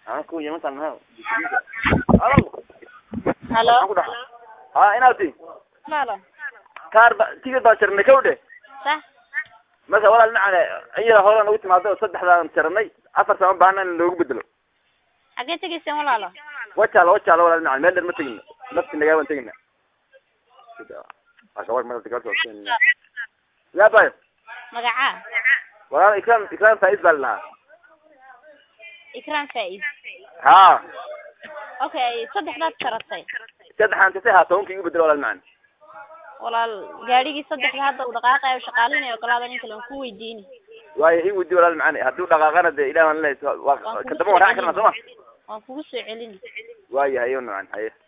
aan ku yemantan ha alo halo aan ku dhaha ha inaad ti halo kaar ba tigid baan jarnay kawdhe sax marka walaal macane iyada horan ugu timaado saddexdaan jarnay afar sama baahna in loogu bedelo xaggee tegayseen walaalo wajaala wajaala walaal macane meel dheer ma tegina nafti nagaa baan tegina ya bayo magacaa walaal ikram ikram faiz baa lalahaa ikram faiz ha okay saddexdaad jaratay saddexaan jartay ha tobanka igu bedelo walaal macane walaal gaadhigii saddexda hadda uu dhaqaaqayo shaqaalinayo ogolaada nin kale waan ku weydiini waayo ii weydi walaal macane haddii u dhaqaaqana dee ilah baan lehay Waan waa kugu kadamba waan raaci karnaa soo ma waan kugu soo celini waayahay yo nacan haye